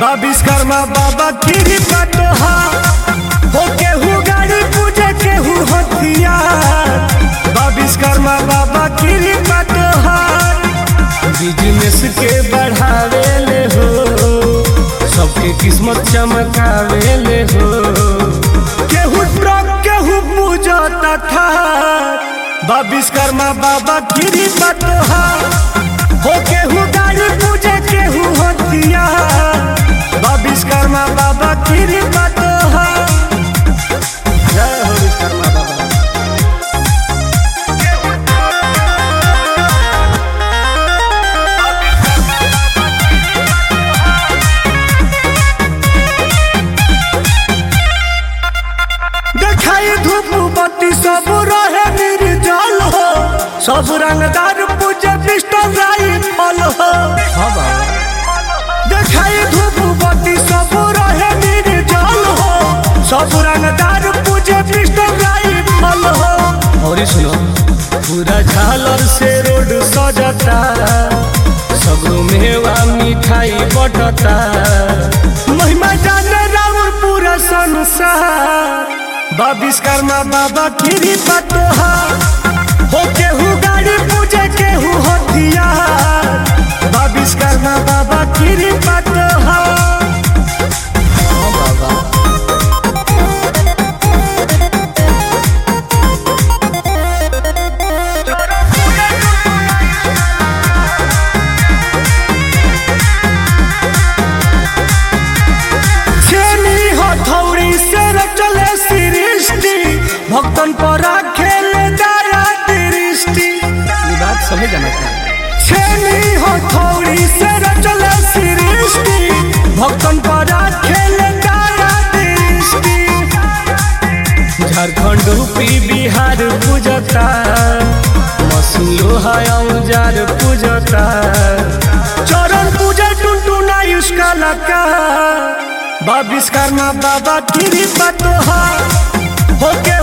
बा विश्वकर्मा बाबा गिरी पटहा हो केहू गाड़ी पूजे केहू हथियार बा विश्वकर्मा बाबा गिरी पटहा बिजनेस के बढ़ावे ले हो सबके किस्मत चमकावे ले हो केहू ट्रक केहू पूजा तथा बा विश्वकर्मा बाबा गिरी पटहा हो केहू गाड़ी पूजे केहू हथियार बा विश्वकर्मा बाबा गिरी पटहा जय हो विश्वकर्मा बाबा देखाई धूप बत्ती सब रहे निर्जल हो सब रंगदार पूजे पिस्टल राइफल हो देखाई धूप बत्ती सब रहे निर्जल हो सब रंगदार पूजे पिस्टल राइफल हो और सुनो पूरा झालर से रोड सजता सगरो मेवा मिठाई बटता महिमा जाने राउर पूरा संसार बा विश्वकर्मा बाबा गिरी पटोहा हो केहू गाड़ी पूजे केहू हथियार बा विश्वकर्मा बाबा गिरी पटोहा छेनी हथौड़ी से चले सृष्टि भक्तन पर खेले दया दृष्टि ये बात समझ जाना चाहिए छेनी हथौड़ी से चले सृष्टि भक्तन पर खेले दया दृष्टि झारखंड यूपी बिहार पूजता मसूल लोहा औजार पूजता चरण पूजा टुनटुना उसका लका बा विश्वकर्मा बाबा गिरी पतोहा होके